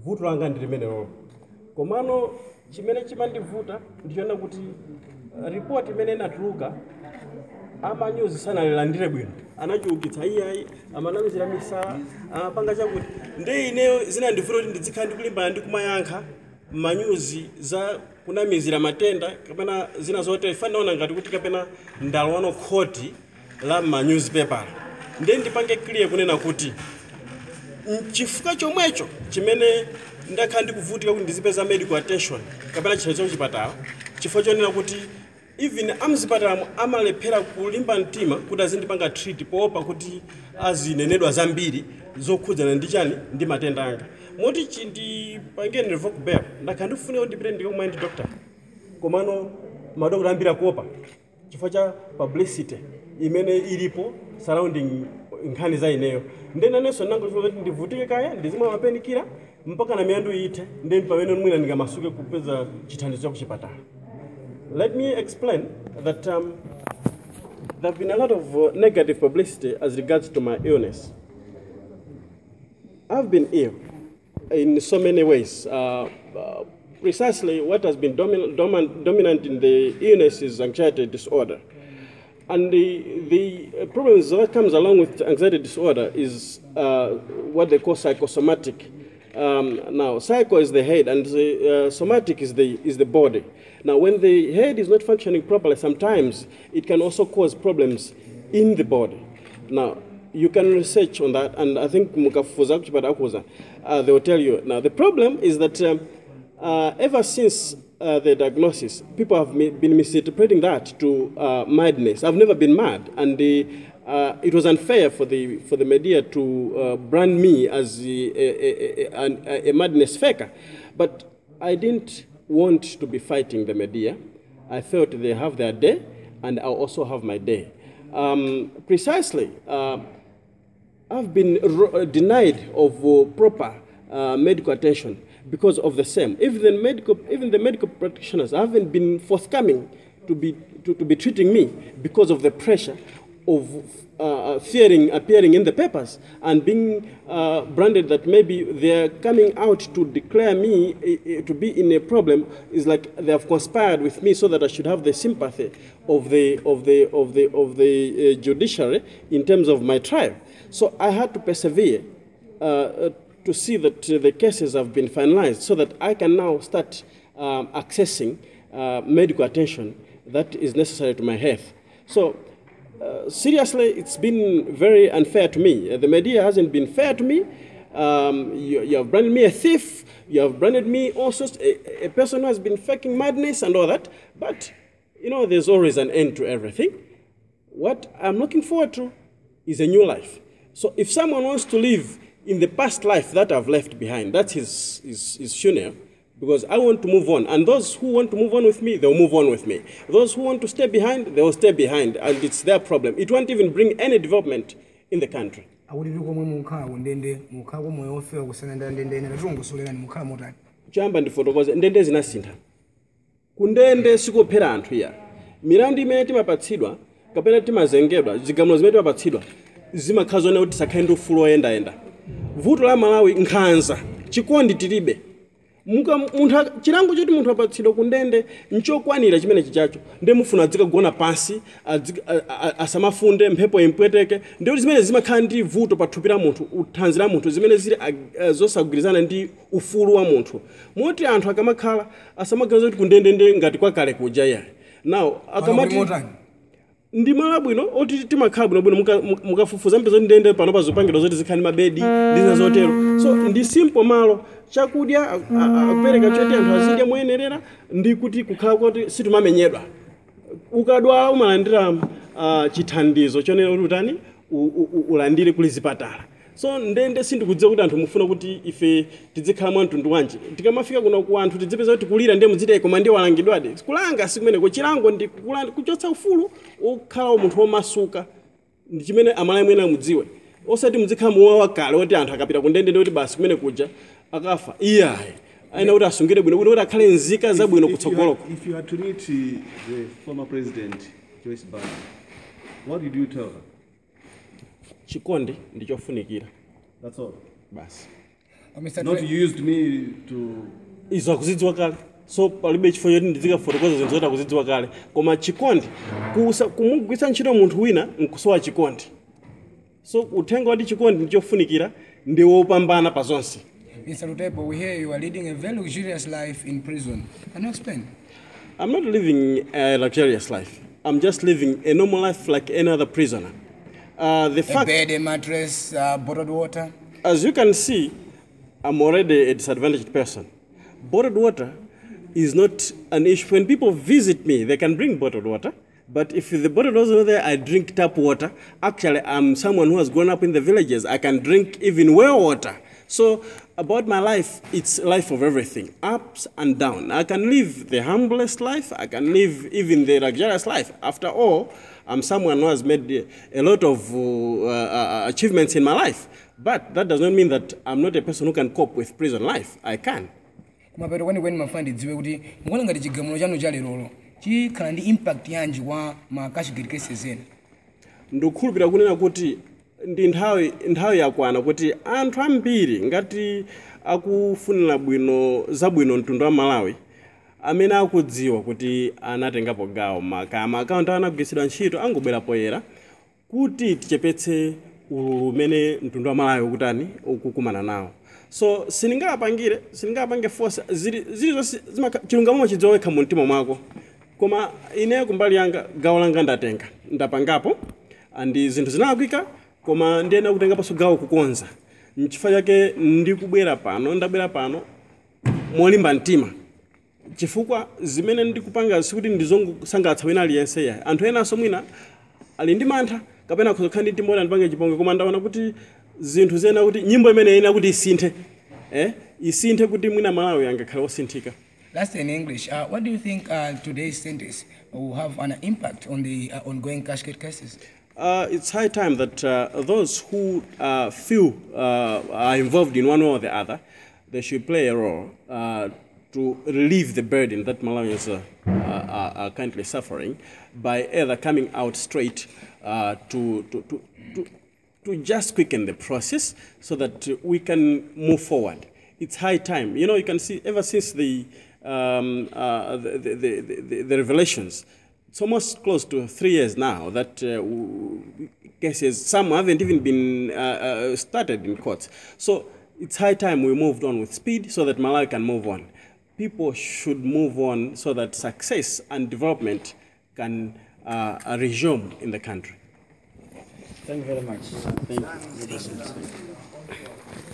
vuto langa ndi limenelo komano chimene chimandivuta ndichoona kuti uh, ripoti imene inatuluka amanyuzi sanalilandire bwino anachiukitsa iyayi amanamizira misala amapanga chakuti ndi ineyo zinandivuta kuti ndizikhala ndikulimbana ndi kumayankha manyuzi za kunamizira matenda kapena zina zotere fanaona ngati kuti kapena ndalowano khoti la manyuzipepa ndiye ndipange clear kunena kuti chifukwa chomwecho chimene ndakhala ndikuvutika kuti ndizipeza medical attention kapena chithandizo kuchipatala chifukwa chonena kuti even amzipatalamo amalephera kulimba mtima kuti azindipanga treat poopa kuti azinenedwa zambiri zokhudzana ndi chani ndi matenda anga moti chindipangeni revoke bail ndakhala ndikufunika kuti ndipite ndikamwe ndi doctor komano madokota ambiri akuopa chifukwa cha publicity imene ilipo surrounding nkhani za ineyo ndenanenso nangochifukwa kuti ndivutike kaya ndizimwa mapenikira mpaka na miyandu ithe ndeni pamene mwina ndingamasuke kupeza chithandizo cha kuchipatala let me explain that um, there have been a lot of uh, negative publicity as regards to my illness I've been ill in so many ways. Uh, uh, precisely what has been domin- domin- dominant in the illness is anxiety disorder. And the, the problems that comes along with anxiety disorder is uh, what they call psychosomatic. Um, now, psycho is the head, and the uh, somatic is the, is the body. Now, when the head is not functioning properly, sometimes it can also cause problems in the body. Now, you can research on that, and I think mukafufuza kuchipata akuza, uh, they will tell you. Now, the problem is that um, uh, ever since uh, the diagnosis, people have mi- been misinterpreting that to uh, madness. I've never been mad, and the, uh, it was unfair for the for the media to uh, brand me as a, a, a, a, a madness faker. But I didn't want to be fighting the media. I felt they have their day, and I also have my day. Um, precisely. Uh, I've been ro- denied of uh, proper uh, medical attention because of the same. Even the medical, even the medical practitioners haven't been forthcoming to be, to, to be treating me because of the pressure of uh, fearing appearing in the papers and being uh, branded that maybe they're coming out to declare me uh, uh, to be in a problem is like they have conspired with me so that I should have the sympathy of the of the of the of the uh, judiciary in terms of my trial. So I had to persevere uh, uh, to see that uh, the cases have been finalized so that I can now start um, accessing uh, medical attention that is necessary to my health. So uh, seriously, it's been very unfair to me. Uh, the media hasn't been fair to me. Um, you, you have branded me a thief. You have branded me also a, a person who has been faking madness and all that. But, you know, there's always an end to everything. What I'm looking forward to is a new life. So if someone wants to live in the past life that I've left behind, that's his, his, his funeral, because I want to move on. And those who want to move on with me, they'll move on with me. Those who want to stay behind, they will stay behind. And it's their problem. It won't even bring any development in the country. awuliri komwe mukhala ndende mukhala kwa moyo ofewa kusiyana ndende ine natilongosolerani mukhala motani choyamba ndifotokoze ndende zinasintha kundende sikophera anthu iya milandu imene timapatsidwa kapena timazengedwa zigamulo zimene timapatsidwa zimakhala zonena kuti tisakhale ndi ufulu oyendayenda vuto la malawi nkhanza chikondi tilibe Muka- munthu ak- chilango choti munthu apatsidwa kundende nchokwanira chimene chichacho ndi mufuna adzikagona pansi adzi- a- a- asamafunde mphepo impweteke ndi kuti zimene zimakhala ndi vuto pa thupi la munthu uthanzi la munthu zimene zili ag- eh, zosagwirizana ndi ufulu wa munthu moti anthu akamakhala asamaganiza kuti kundende ndi ngati kwakale kuja iyayi now akamati motani ndi malo abwino oti timakhala bwinobwino muka- muka- mukafufuza mpeza kuti ndende pano pa zopangidwa zoti zikhale mabedi ndi zina zotero so ndi simple malo chakudya a- a- akupereka choti anthu azidya moyenerera ndi kuti kukhala kuti sitimamenyedwa ukadwala umalandira uh, chithandizo chonena kuti utani u- u- u- ulandire kuli zipatala so ndende sindikudziwa kuti anthu mufuna kuti ife tizikhala mwa mtundu wanji tikamafika kuno ku anthu tidzipeza kuti kulira ndiye mudzite koma ndiye walangidwadi kulanga sikumeneko chilango ndi kula- kuchotsa ufulu okhala munthu womasuka ndi chimene amalayi mwene amudziwe osati muzikhala muwa wakale woti anthu akapita kundende ndi kuti basi kumene kuja akafa iyayi ayenera kuti asungire bwino kuti akhale nzika zabwino If you kutsogoloko had- If you had to meet uh, the former president, Joyce Banda, what did you tell her? chikondi ndi chofunikira That's all. basi Uh, Mr. Not Dre- you used me to. izo akuzidziwa kale so palibe chifukwa choti ndizikafotokoza zinthu zoti akuzidziwa kale koma chikondi kusa- kumugwiritsa ntchito munthu wina nkusowa chikondi so uthenga wati chikondi ndichofunikira ndi wopambana pa zonse Mr. Lutepo, we hear you are leading a very luxurious life in prison. Can you explain? I'm not living a luxurious life. I'm just living a normal life like any other prisoner. Uh, the A fact, bed, a mattress, uh, bottled water. as you can see, I'm already a disadvantaged person. Bottled water is not an issue. When people visit me, they can bring bottled water. But if the bottled water is not there, I drink tap water. Actually, I'm someone who has grown up in the villages. I can drink even well water. So about my life, it's life of everything, ups and down. I can live the humblest life. I can live even the luxurious life. After all, I'm someone who has made a lot of uh, uh, achievements in my life. But that does not mean that I'm not a person who can cope with prison life. I can. kumapeto kwenikweni mafuna ndidziwe kuti mukuona ngati chigamulo chanu cha lerolo chikhala ndi impact yanji kwa ma cashgate cases ena ndikukhulupirira kunena kuti ndi nthawi nthawi yakwana kuti anthu ambiri ngati akufunira bwino zabwino mtundu wa malawi amene akudziwa kuti anatengapo gawo makama akaunti anagwiritsidwa ntchito angobwera poyera kuti tichepetse ululu umene mtundu wa malawi ukutani ukukumana nawo so sindingapangire sindingapange force zili zilizonse zimakha- chilungamo machidziwa wekha mu mtima mwako koma ine kumbali yanga gawo langa ndatenga ndapangapo andi zinthu zinalakwika koma ndiyena kutengaponso gawo kukonza nchifukwa chake ndikubwera pano ndabwera pano molimba mtima chifukwa zimene ndikupanga sikuti ndizongosangalatsa wina aliyense yayi anthu enanso mwina ali ndi mantha kapena kuzokhala ndi mtima oti andipange chipongwe koma ndaona kuti zinthu zena kuti nyimbo imene ina kuti isinthe eh? isinthe kuti mwina malawi angakhale osinthika Last in English, uh, what do you think uh, today's sentence will have an impact on the uh, ongoing cashgate cases? Uh, it's high time that uh, those who uh, feel uh, are involved in one way or the other, they should play a role uh, to relieve the burden that Malawians uh, are, are currently suffering by either coming out straight uh, to, to, to, to, to just quicken the process so that uh, we can move forward. It's high time. You know, you can see ever since the, um, uh, the, the, the, the, the revelations, it's almost close to three years now that uh, w- cases, some haven't even been uh, uh, started in courts. So it's high time we moved on with speed so that Malawi can move on. People should move on so that success and development can uh, resume in the country. Thank you very much. Thank you.